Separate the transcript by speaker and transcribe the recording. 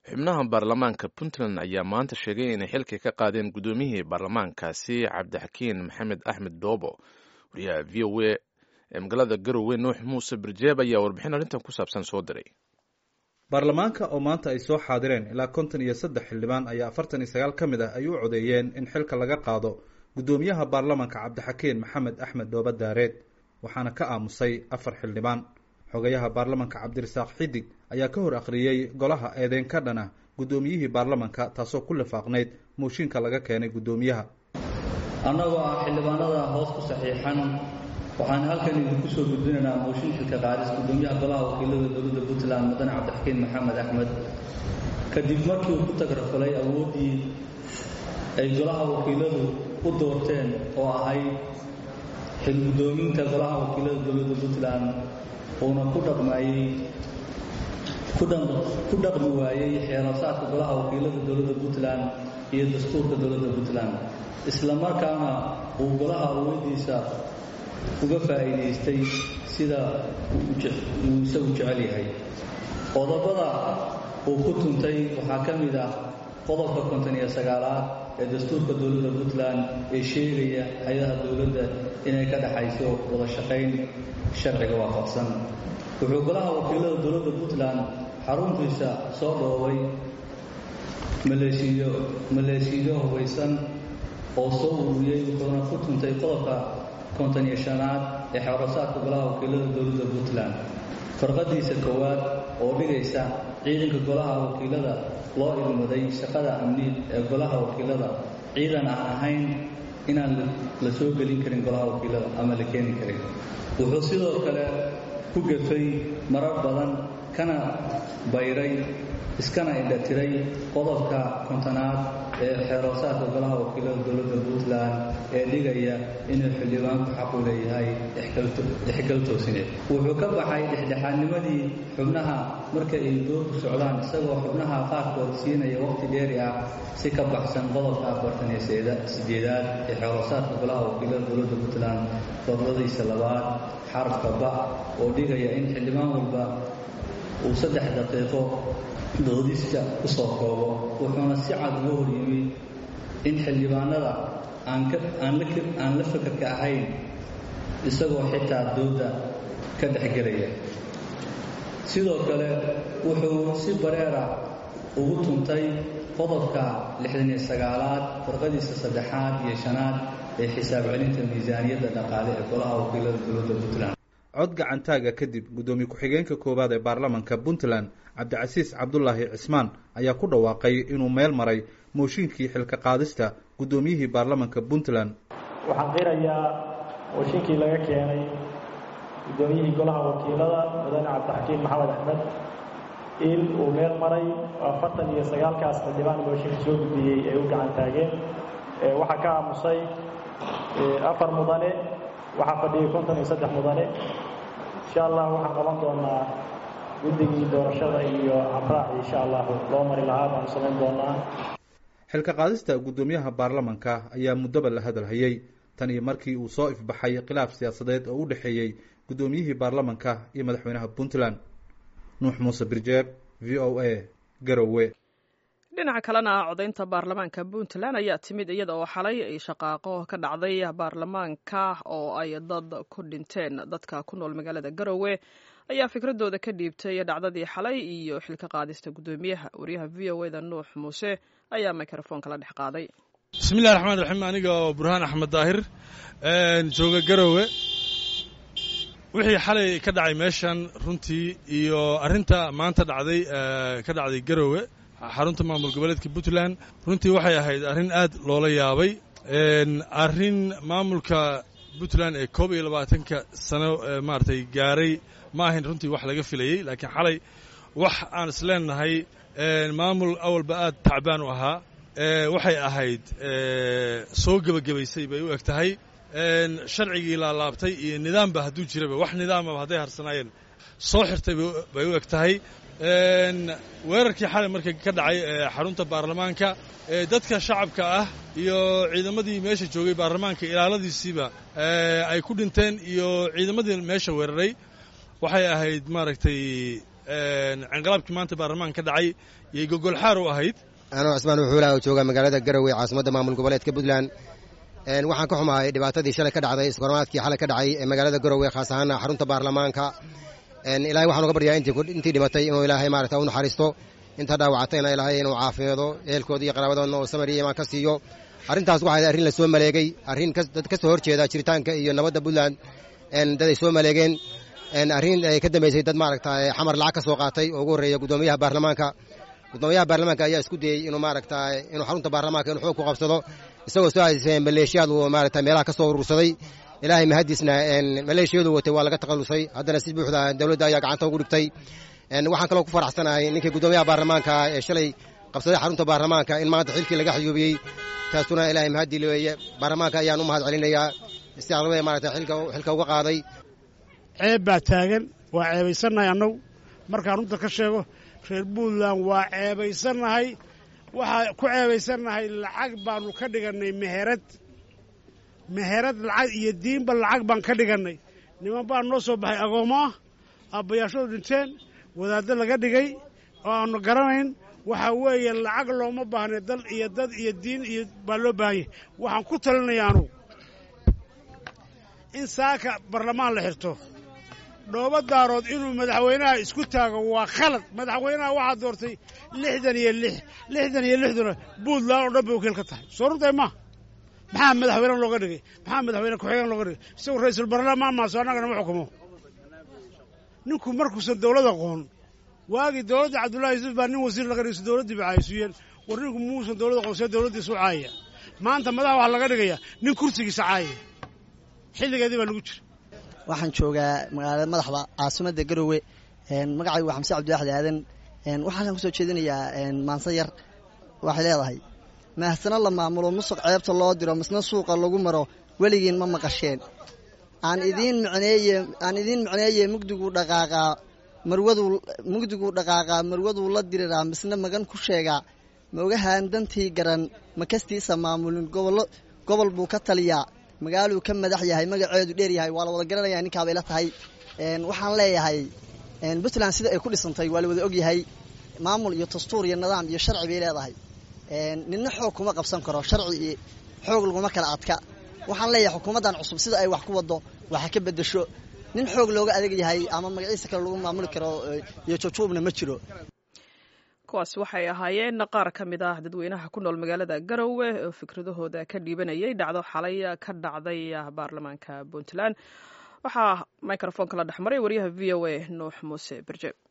Speaker 1: xubnaha baarlamaanka puntland ayaa maanta sheegay inay xilka ka qaadeen guddoomiyihii baarlamaankaasi cabdixakiin maxamed axmed doobo wariyaha v o a ee magaalada garowe nuux muuse birjeeb ayaa warbixin arrintan ku saabsan soo diray
Speaker 2: baarlamaanka oo maanta ay soo xaadireen ilaa konton iyo saddex xildhibaan ayaa afartan iyo sagaal ka mid ah ay u codeeyeen in xilka laga qaado guddoomiyaha baarlamaanka cabdixakiin maxamed axmed dooba daareed waxaana ka aamusay afar xildhibaan xogayaha baarlamanka cabdirasaaq xidig ayaa ka hor akhriyey golaha eedeyn ka dhan ah guddoomiyihii baarlamanka taasoo ku lifaaqnayd mooshinka laga keenay guddoomiyaha
Speaker 3: annagoo ah xildhibaanada hoos ku saxiixan waxaan halkan idinku soo gudbinaynaa mooshin xilka qaadis guddoomiyaha golaha wakiilada dowladda puntland mudane cabdixakiin maxamed axmed kadib markii uu ku tagrafalay awooddii ay golaha wakiiladu u doorteen oo ahayd xil guddoominta golaha wakiilada dowladda puntland uuna ku dhaqmayey ku dhaqmi waayey xeerasaadka golaha wakiilada dowladda puntland iyo dastuurka dowladda puntland isla markaana uu golaha awoodiisa uga faa'iidaystay sida uu isagu jecel yahay qodobada uu ku tuntay waxaa ka mid ah qodobka konton iyo sagaalaad ee dastuurka dowladda puntland ee sheegaya hay-adaha dowladda inay ka dhaxayso wada shaqayn sharciga waafaqsan wuxuu golaha wakiilada dowladda puntland xaruntiisa soo dhoobay maleeshiyo maleeshiyo hubaysan oo soo ururiyey wuxuuna ku tuntay qodobka konton iyo shanaad ee xeerasaadka golaha wakiilada dowladda puntland farqadiisa koowaad oo dhigaysa ciidanka golaha wakiilada loo idmaday shaqada amniid ee golaha wakiilada ciidan aan ahayn inaan la soo gelin karin golaha wakiilada ama la keeni karin wuxuu sidoo kale ku gafay marar badan kana bayray iskana indhatiray qodobka kontonaad ee xeeroosaadka golaha wakiilada dowladda puntland ee dhigaya inuu xildhibaanku xaq u leeyahay dhexgal toosineed wuxuu ka baxay dhexdhexaadnimadii xubnaha marka ay doodu socdaan isagoo xubnaha qaarkood siinaya waqti dheeri ah si ka baxsan qodobka afartan iyo sideedaad ee xeeroosaadka golaha wakiilada dowladda puntland fadladiisa labaad xarafka ba oo dhigaya in xildhibaan walba uu saddex daqiiqo doodista ku soo koobo wuxuuna si cad uga hor yimid in xildhibaanada aan la fakarka ahayn isagoo xitaa dooda ka dhexgelaya sidoo kale wuxuu si bareera ugu tuntay qodobka lixdan iyo sagaalaad farqadiisa saddexaad iyo shanaad ee xisaab celinta miisaaniyadda dhaqaale ee golaha wakiilada dowladda puntland
Speaker 2: cod gacantaaga kadib guddoomiye ku-xigeenka koowaad ee baarlamanka puntland cabdicasiis cabdulaahi cismaan ayaa ku dhawaaqay inuu meel maray mooshinkii xilka qaadista guddoomiyihii baarlamanka puntland
Speaker 4: waxaan qirayaa mooshinkii laga keenay guddoomiyihii golaha wakiilada mudane cabdixakiin maxamed axmed in uu meel maray afartan iyo sagaalkaas xildhibaan mooshinka soo gudbiyey ay u gacan taageen waxaa ka aamusay afar mudane waxaa fadhiyay konton iyo saddex mudane insha allah waxaan qaban doonaa guddigii doorashada iyo habraaci insha allahu loo mari lahaa baanu samayn doonaa
Speaker 2: xilka qaadista guddoomiyaha baarlamanka ayaa muddoba la hadalhayey tan iyo markii uu soo ifbaxay khilaaf siyaasadeed oo u dhexeeyey guddoomiyihii baarlamanka iyo madaxweynaha puntland nuux muuse birjeeb v o a garowe
Speaker 5: dhinaca kalena codaynta baarlamaanka puntland ayaa timid iyada oo xalay ay shaqaaqo ka dhacday baarlamaanka oo ay dad ku dhinteen dadka ku nool magaalada garowe ayaa fikradooda ka dhiibtay dhacdadii xalay iyo xilka qaadista guddoomiyaha wariyaha v o eda nuux muuse ayaa microfoonka la dhex qaaday
Speaker 6: bismillahi raxmaan raxiim aniga oo burhaan axmed daahir jooga garowe wixii xalay ka dhacay meeshan runtii iyo arrinta maanta dhacday ka dhacday garowe xarunta maamul goboleedka puntland runtii waxay ahayd arrin aad loola yaabay arrin maamulka puntland ee koob iyo labaatanka sano maaragtay gaaray ma ahayn runtii wax laga filayey laakiin xalay wax aan isleenahay maamul awalba aad tacbaan u ahaa waxay ahayd soo gebagabaysay bay u eg tahay sharcigii laalaabtay iyo nidaamba hadduu jiraba wax nidaamaba hadday harsanaayeen soo xirtay bay u eg tahay weerarkii xalay marka ka dhacay xarunta baarlamaanka dadka shacabka ah iyo ciidamadii meesha joogay baarlamaanka ilaaladiisiiba ay ku dhinteen iyo ciidamadii meesha weeraray waxay ahayd maaragtay canqalaabkii maanta baarlamaan ka dhacay yay gogolxaar u ahayd
Speaker 7: anoo cismaan wuxuulaha oo jooga magaalada garowe caasimadda maamul goboleedka puntland waxaan ka xumahay dhibaatadii shalay ka dhacday iskormaadkii xalay ka dhacay ee magaalada garowe khaas ahaan xarunta baarlamaanka ilaahay waxaan uga baryaa intii dhimatay inuu ilaahay maarata u naxariisto inta dhaawacatayna ilaahay inuu caafimaado ehelkooda iyo qaraabadoodna oo samar iyo imaan ka siiyo arrintaas waxay arrin la soo maleegay arrin dad ka soo horjeeda jiritaanka iyo nabadda puntland dad ay soo maleegeen arrin ay ka dambeysay dad maaragta xamar lacag ka soo qaatay oo ugu horreeya guddoomiyaha baarlamaanka guddoomiyaha baarlamaanka ayaa isku dayey inuu maaragta inuu xarunta baarlamaanka inuu xoog ku qabsado isagoo soo haysay maleeshiyaad uu maarata meelaha ka soo urursaday ilaahay mahadiisna maleeshiyadu watay waa laga takhallusay haddana si buuxda dowladda ayaa gacanta ugu dhigtay waxaan kaloo ku faraxsanahay ninkii guddoomiyaha baarlamaanka ee shalay qabsaday xarunta baarlamaanka in maanta xilkii laga xayuubiyey taasuna ilaahay mahadii weeye baarlamaanka ayaan u mahad celinayaa istiqlabada maarata xilka uga qaaday
Speaker 8: ceeb baa taagan waa ceebaysannahay annagu markaan runta ka sheego reer puntland waa ceebaysannahay waxaa ku ceebaysannahay lacag baanu ka dhigannay meherad meherad lacag iyo diinba lacag baan ka dhigannay niman baa noo soo baxay agoommo ah aabbayaashadu dhinteen wadaaddo laga dhigay oo aanu garanayn waxaa weeye lacag looma baahna dal iyo dad iyo diin iyo baa loo baahanyay waxaan ku talinaya anugu in saaka barlamaan la xirto dhoobo daarood inuu madaxweynaha isku taago waa khalad madaxweynaha waxaa doortay lixdan iyo lix lixdan iyo lixduna puntland oo dhan bay wakiil ka tahay soo runtahay ma maxaa madaxweyne looga dhigay maxaa madaxweyne ku-xigeen looga dhigay isagu ra-iisul barlamaan maaso annagana ma xukumo ninku markuusan dawlad aqoon waagii dowladda cabdullahi yuusuf baa nin wasiir laga dhigay dowladdii ba caayisuyeen war ninku muusan dowlad aqoon see dowladdiisu caayaya maanta madaxa waxaa laga dhigayaa nin kursigiisa caayaya xilligeedii baa lagu jira
Speaker 9: waxaan joogaa magaalada madaxda caasimadda garowe magacaygu waa xamse cabdiwaxdi aadan waxaan kusoo jeedinayaa maanse yar waxay leedahay mahasano la maamulo musuq ceebta loo diro misna suuqa lagu maro weligiin ma maqasheen aan idiin micneeye aan idiin micneeye mugdiguu dhaqaaqaa marwaduu mugdiguu dhaqaaqaa marwaduu la diriraa misna magan ku sheegaa maogahaan dantii garan makastiisa maamulin gobollo gobol buu ka taliyaa magaaluu ka madax yahay magaceedu dheer yahay waa la wada garanaya ninkaabay la tahay waxaan leeyahay puntland sida ay ku dhisantay waa la wada ogyahay maamul iyo dastuur iyo nidaam iyo sharci bay leedahay nina xoog kuma qabsan karo sharci iyo xoog laguma kala adka waxaan leeyahay xukuumaddan cusub sida ay wax ku wado waxa ka bedesho nin xoog looga adeeg yahay ama magaciisa kale lagu maamuli karo iyo jujuubna ma jiro
Speaker 5: kuwaas waxay ahaayeen qaar ka mid ah dadweynaha ku nool magaalada garowe oo fikradahooda ka dhiibanayay dhacdo xalay ka dhacday baarlamaanka puntland waxaa microfonka la dhexmaray wariyaha v o a nuux muuse berje